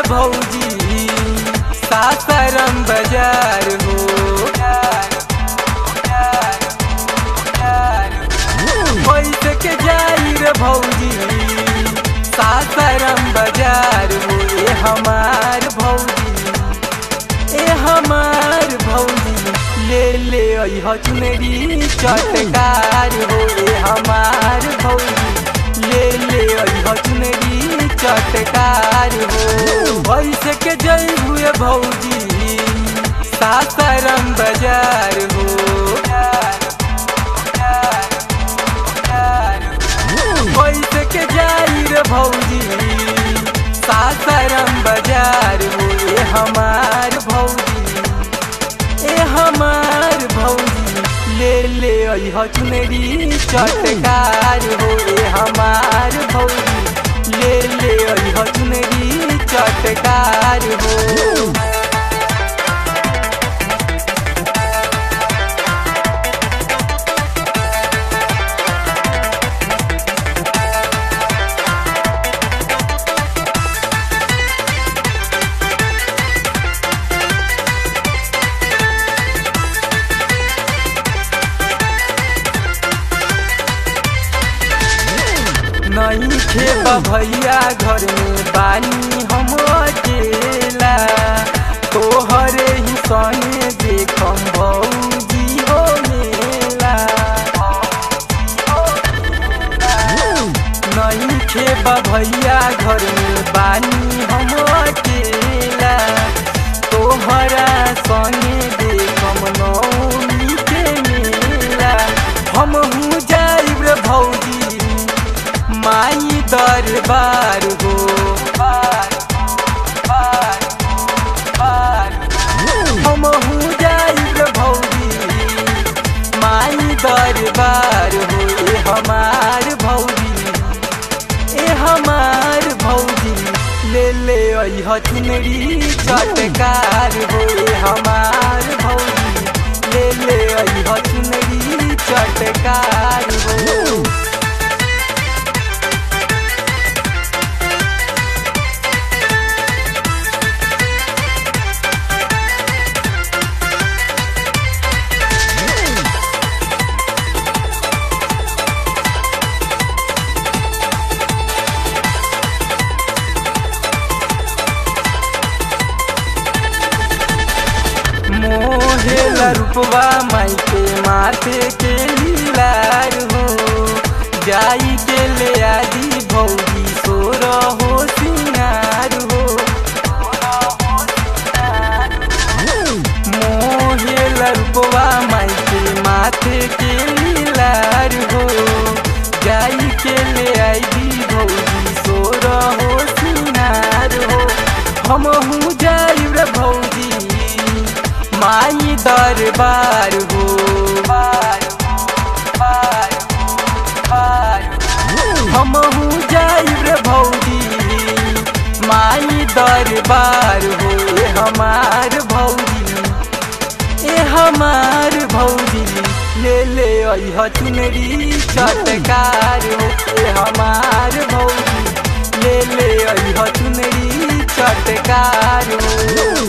भौजी सासाराम बाजार हो पैसे के जाई रे भौजी सासाराम बाजार हो ए हमार भौजी ए हमार भौजी ले ले अइह चुनरी चटकार हो ए हमार भौजी ले ले अइह चुनरी चटकार हो पैसे के जई हुए भौजी सासाराम बाजार हो पैसे के जाई रे भौजी सासाराम बाजार हो ए हमार भौजी ए हमार भौजी ले ले अइह चुनरी चटकार हो ए हमार भौजी ले ले अइह चुनरी चटकार हो नहीं खेबा भैया घर में बानी हम अकेला तोहरे ही सने देखम भौजी हो मेला नहीं खेबा भैया घर में बानी हम अकेला तोहरा संगे देखम नौमी के मेला हम हूँ जाइब रे भौजी माई दरबार हो हम हूँ जाइब भौजी माई दरबार हो ए हमार भौजी ए हमार भौजी ले ले अइह चुनरी चटकार हो ए हमार भौजी ले ले अइह चुनरी चटकार हो मोहेला रूपवा माई के माथे के लीलार हो जाई के ले आदि भौजी सोर हो सिंगार हो मोहेला रूपवा माई के माथे के लीलार हो जाई के ले आदि भौजी सोर हो सिंगार हो हम हूँ जाई रे भौजी माई दरबार हो हम हूँ जाइब रे भौजी माई दरबार हो ए हमार भौजी ए हमार भौजी ले ले अइह चुनरी चटकार हो ए हमार भौजी ले ले अइह चुनरी चटकार हो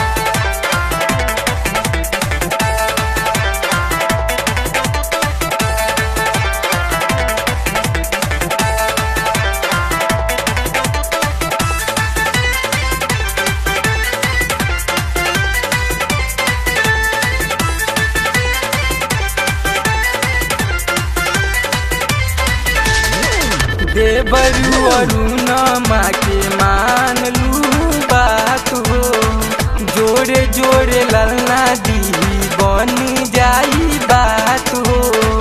देवरू अरुण माँ के मान लू बात हो जोड़े जोड़े ललना दी बन जाई बात हो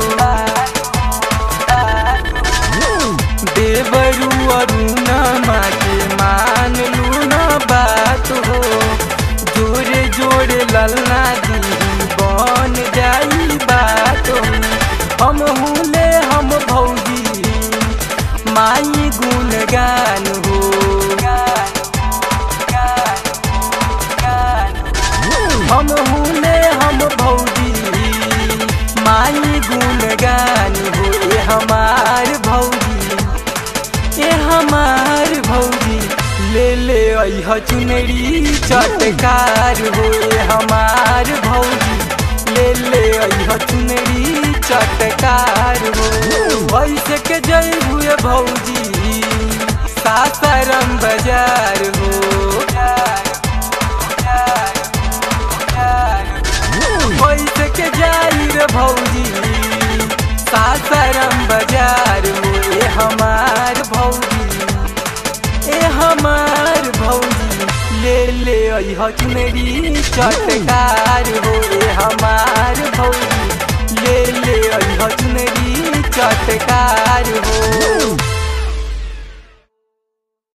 देवरू अरुण माँ के मान लू न बात हो जोड़े जोड़े ललना दी बन जाई बात हो हम हुले हम भौजी माई गुणगान हो हम हुने हम भौजी अह चुनरी चटकार हो ए हमार भौजी ले ले अह चुनरी चटकार हो वैसे के जय हुए भौजी सासाराम बाजार हो वैसे के जाई रे भौजी सासाराम बाजार हो ए हमार भौजी ए हमार भौजी ले ले अह चुनरी चटकार हो ए हमार भौजी ले ले अह चुनरी चटकार हो